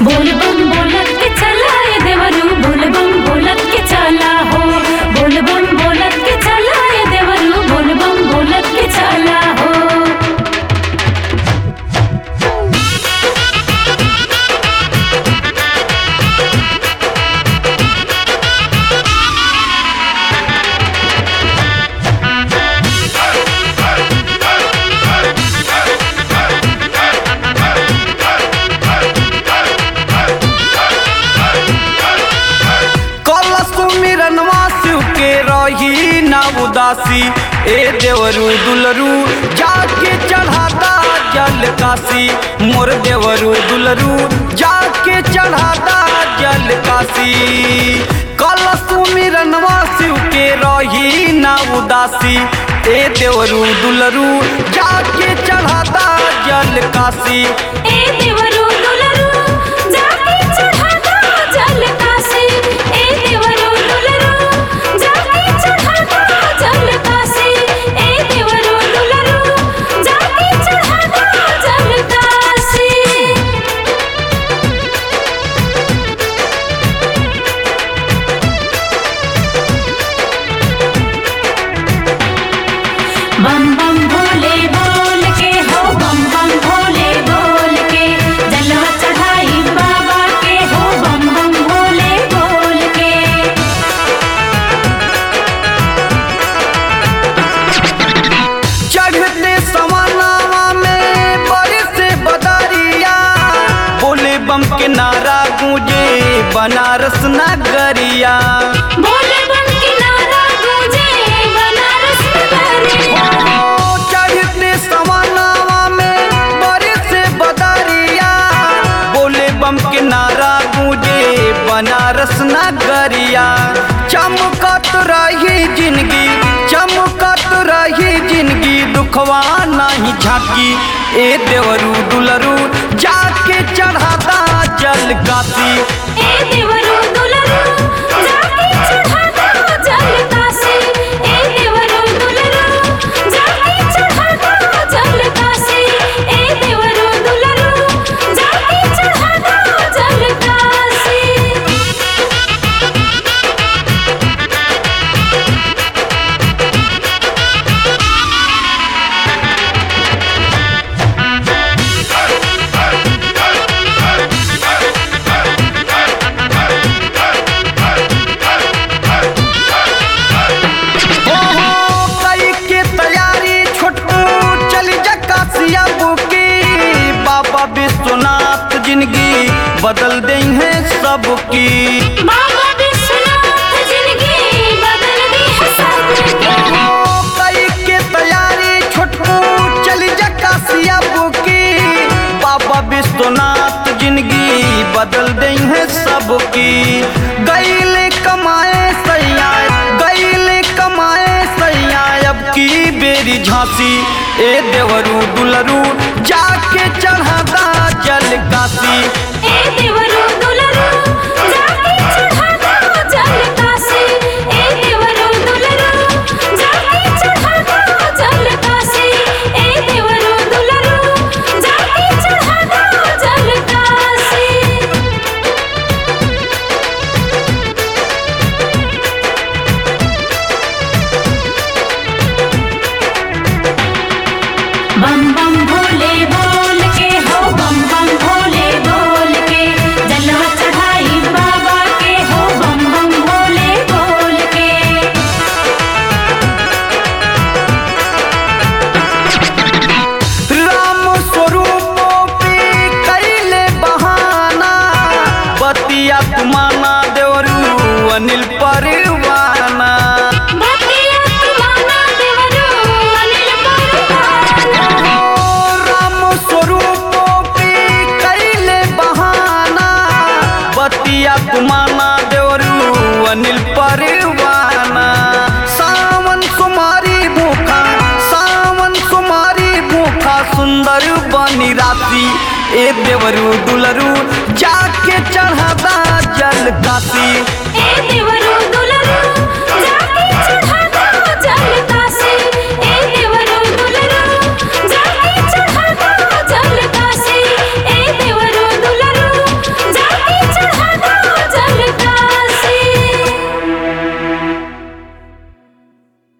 बोल बम बोलत के चला ए देवरू बोल बम बोलत के चला हो बोल बम बोलत के चला ए देवरू बोल बम बोलत के चला हो कलश मिरनवा शिव के रही ना उदासी ए देवरू दुलरू जाके चढ़ाता जल काशी मोर देवरू दुलरू जाके चढ़ाता जल काशी कलश मिरनवा शिव के रही ना उदासी ए देवरू दुलरू जाके चढ़ाता जल काशी ए देवरू दुलरू जाके चढ़ाता जल काशी ए देवरू दुलरू जाके चढ़ाता जल काशी ए देवरू दुलरू जाके चढ़ाता जल काशी बम बम भोले बोल के हो बम बम भोले बोल के जलवा चढ़ाई बाबा के हो बम बम भोले बोल के चढ़ते सवानावा में बड़े से बदरिया बोले बम के नारा गूंजे बनारस नगरिया बोले बम किनारा गूंजे बनारस नगरिया ओ, चढ़ते सवानावा में बड़े से बदरिया बोले बम के नारा गूंजे बनारस नगरिया चमकत रही जिंदगी चमकत रही जिंदगी दुखवा नहीं झांकी ए देवरू दुलरू जाके चढ़ाता जल काशी ए देवरू दुलरू जाके चढ़ाता जल काशी ए देवरू दुलरू जाके चढ़ाता जल काशी ए देवरू दुलरू जाके चढ़ाता जल काशी हो हो कई के तैयारी छोटू चली जा काशिया बुकी बाबा विश्वनाथ जिंदगी बदल दे है सबकी बाबा विश्वनाथ जिंदगी बदल दी है सबकी हो कई के तैयारी छोटू चली जा काशिया बुकी बाबा विश्वनाथ जिंदगी बदल दे है सबकी गईले कमाए सैया गईले कमाए सैया अब की बेरी झांसी ए देवरू दुलरू जाके चढ़ाता जल काशी ए देवरू दुलरू जाके चढ़ाता जल काशी ए देवरू दुलरू जाके चढ़ाता जल काशी ए देवरू दुलरू जाके चढ़ाता जल काशी बम बम भोले बोल के हो बम बम भोले बोल के जलवा चढ़ाई बाबा के हो बम बम भोले बोल के राम स्वरूपों पे कैले बहाना बतिया तुमाना देवरू अनिल परवाना भतिया तुम्हारा देवरू अनिल परवाना ओ राम स्वरूपों पे कैले बहाना बतिया तुमाना देवरू अनिल परवाना सावन सुमारी भूखा सावन सुमारी भूखा सुंदर बनी राती ए देवरू दुलरू जाके चढ़ाता जल काशी